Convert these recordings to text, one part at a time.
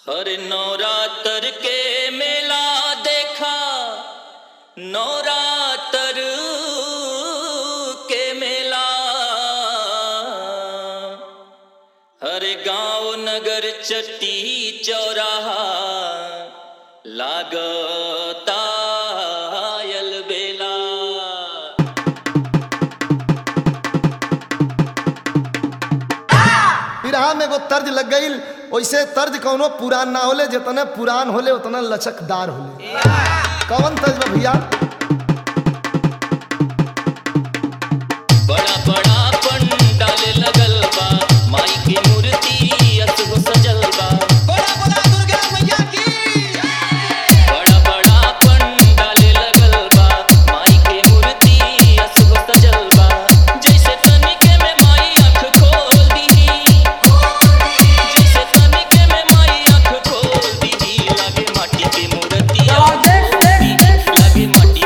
हर नवरात्र के मेला देखा नवरात्र के मेला हर गांव नगर चट्टी चौराहा लागता बेला बिरहा में एगो तर्ज लग गई वैसे तर्ज कौनो पुरान ना होले जितने पुरान होले उतना लचकदार होले कौन तर्ज बा भैया बड़ा बड़ा पंडाल लगल बा माई की मूर्ति असगो सजल बा बोला बोला दुर्गा मैया की बड़ा बड़ा पंडाल लगल बा माई की मूर्ति असगो सजल बा जैसे तनिके में माई आँख खोल दीही जैसे तनिके में माई आँख खोल दीही लागे माटी की मूर्ति लागे माटी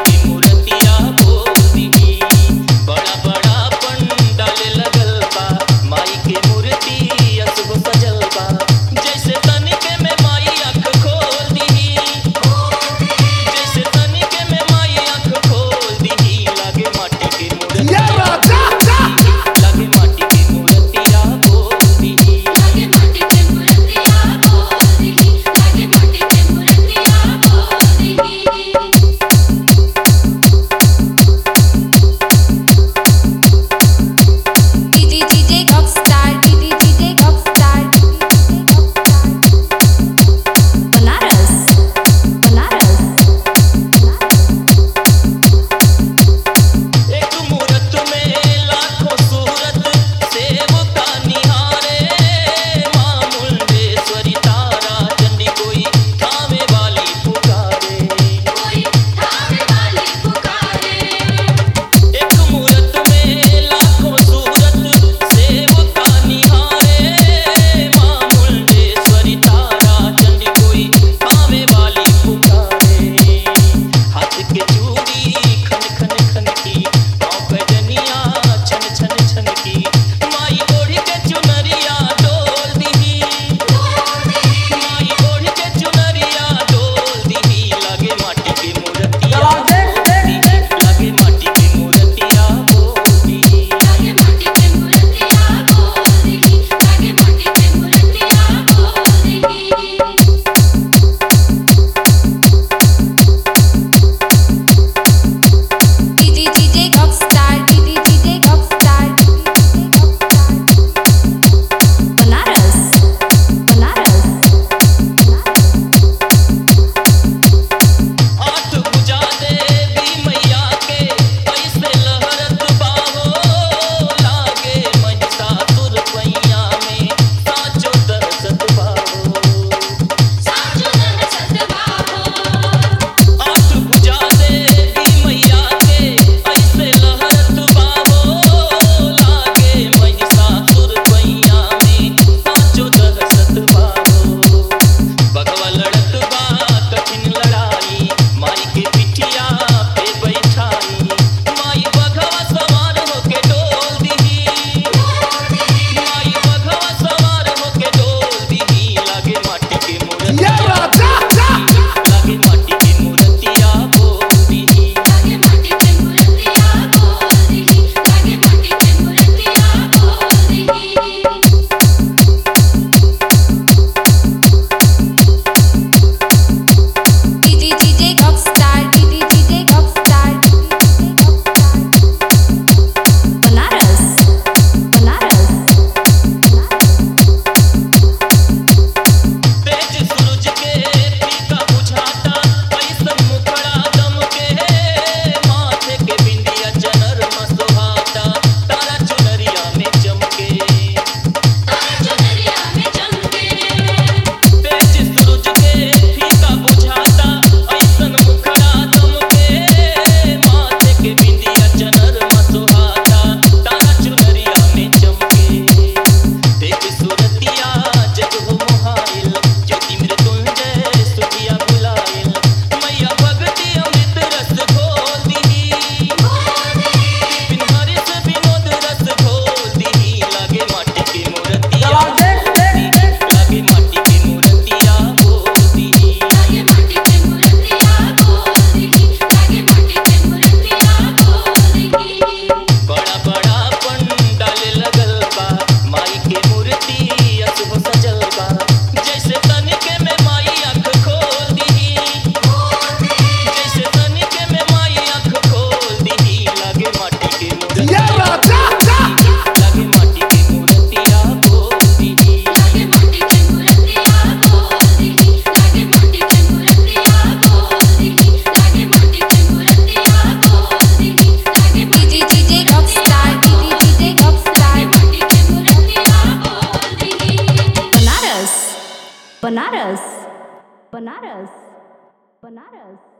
बनारस बनारस बनारस